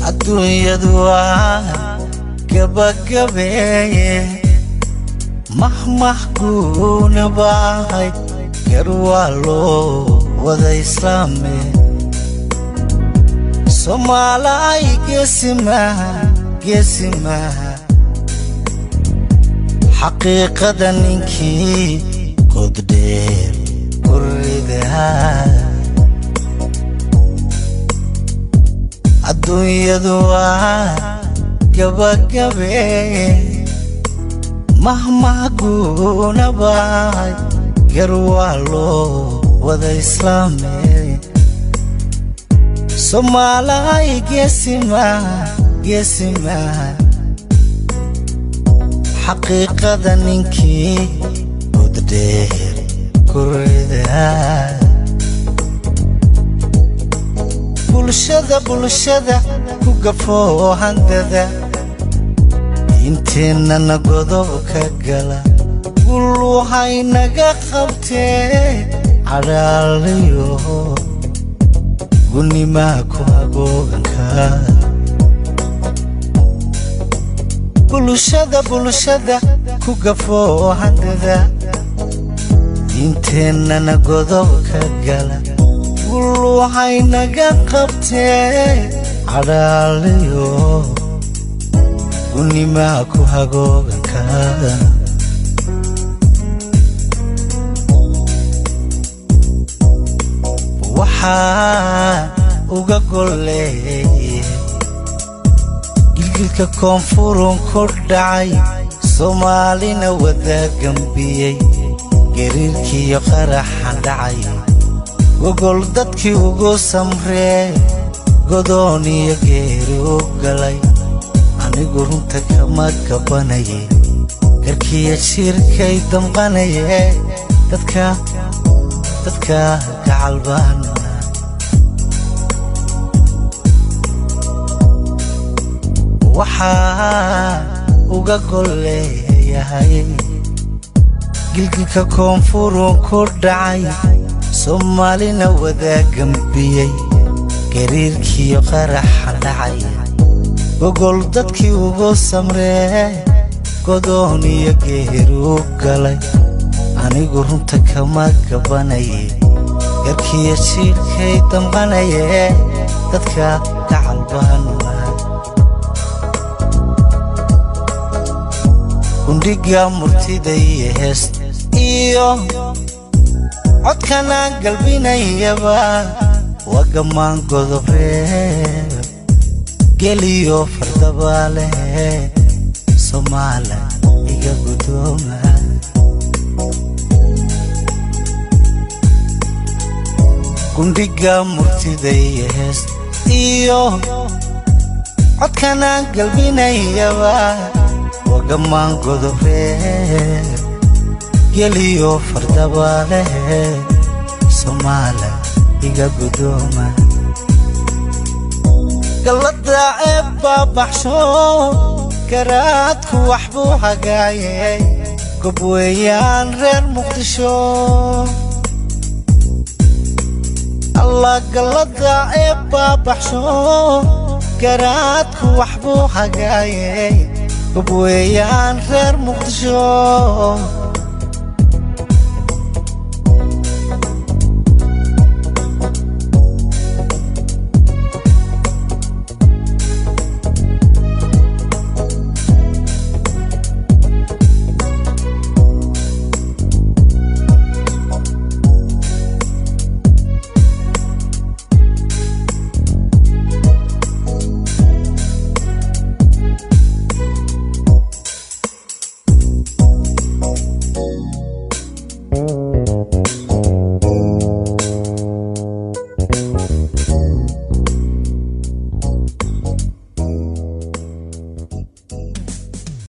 adduunyadu waa gabagabeeye mahmah guuna baahay gar waa loo wada islaame soomaalay geesimaha geesimaha xaqiiqada ninkii goddheer kuridaa adduunyadu waa gabagabeeye mahmah guuna baahay gar waa loo wada islaame soomaalay geesimaha geesimaha xaqiiqada ninkii goddheer kuridaa bulshada bulshada ku gafoo handada inteennana godob ka gala gulluhaynaga qabtee cadhaalayo gunimaa ku agooganka bulshada bulshada ku gafoo handada inteennana godob ka gala gulluhaynaga qabtee cadhaalayo gunimaa ku hagooganka waxaa uga golleeye gilgilka koonfurun ku dhacay soomaalina wada gambiyey gariirkiiyo qaraxan dhacay gogol dadkii ugu samree godoon iyo geeri u galay anigu runta kama gabbanaye garkiya jiirkay damqanaye dadka dadka gacalbaan waxaa uga golleeyahay gilgilka koonfurun ku dhacay soomaalina wada gambiyey gariirkiiyo qaraxa dhacay gogol dadkii ugu samree godoon iyo geeri u galay anigu runta kama gabbanaye garkiya jiirkay damqanaye dadka gacalbaan gundhiga murtida iyo heest iyo codkanaan galbinayaba waa gammaan godobree geliyo fardabaa leh soomaala iga guddooma gundhiga murtida iyo heest iyo codkanaan galbinayaba waa gammaan godobree geliyo fardabaa leh soomaala iga guddooma gallada ceeb baa baxsho garaadku wax buu hagaayey gob weeyaan reer muqdisho allah gallada ceeb baa baxsho garaadku wax buu hagaayey gob weeyaan reer muqdisho